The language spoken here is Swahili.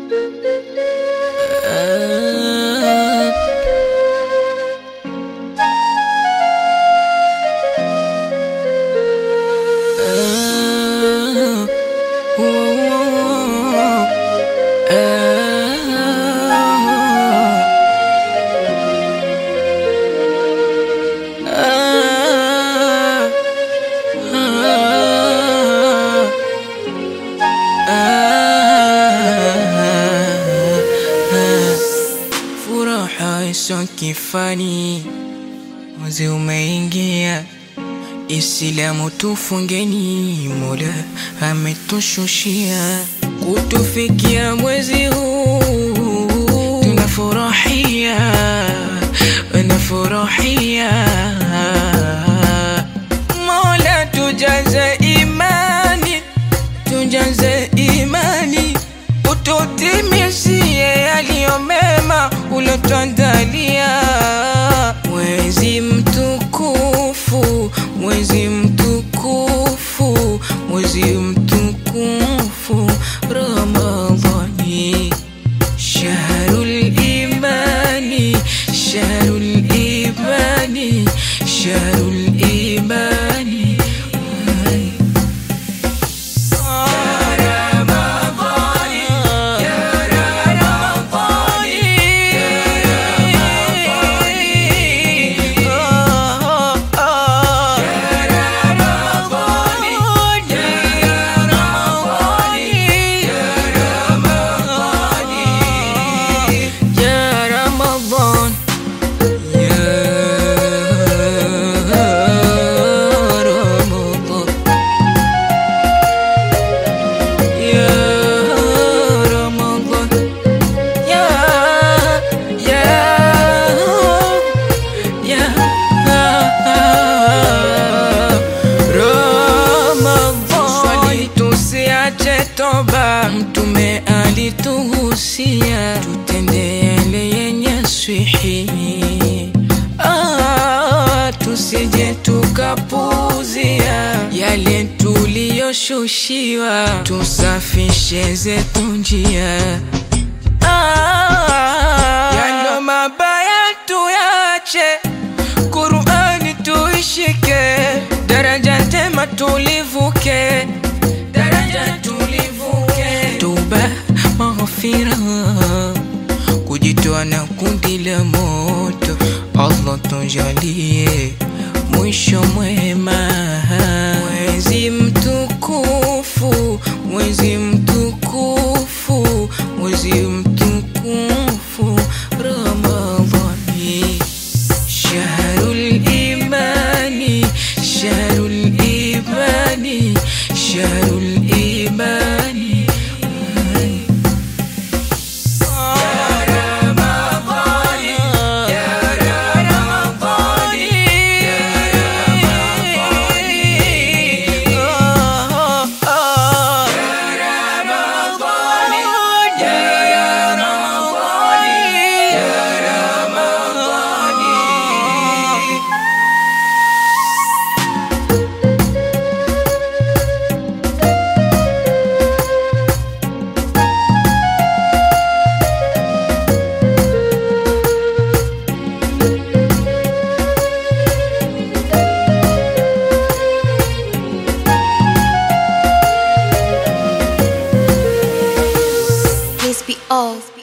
Furaha iso kifani, mwezi umeingia, Islamu tufungeni, Mola ametushushia kutufikia mwezi huu, tunafurahia, tunafurahia. Mola tujaze imani, tujaze imani, ututimizie yaliyo mema ulotuandalia. Mwezi mtukufu, mwezi mtukufu, mwezi mtukufu Ramadhani, shahrul imani, shahrul imani, shahrul imani. يا رمضان يا رمضان يا رمضان يا يا يا Ramadhan, swali tusiache toba, Mtume alituhusia tutende yale yenye swihi, ah, tusije tukapuzia yale tuliyoshushiwa, tusafishe zetu njia Ah, yalo mabaya tuyache, Qur'ani tuishike, daraja tema tulivuke, daraja tulivuke, tuba maghfira, kujitoa na kundi la moto, Allah tujalie mwisho mwema, mwezi mtukufu, mwezi mtukufu, mwezi mtukufu Ramadhani, shahrul imani, shahrul imani, shahrul imani. Please be off.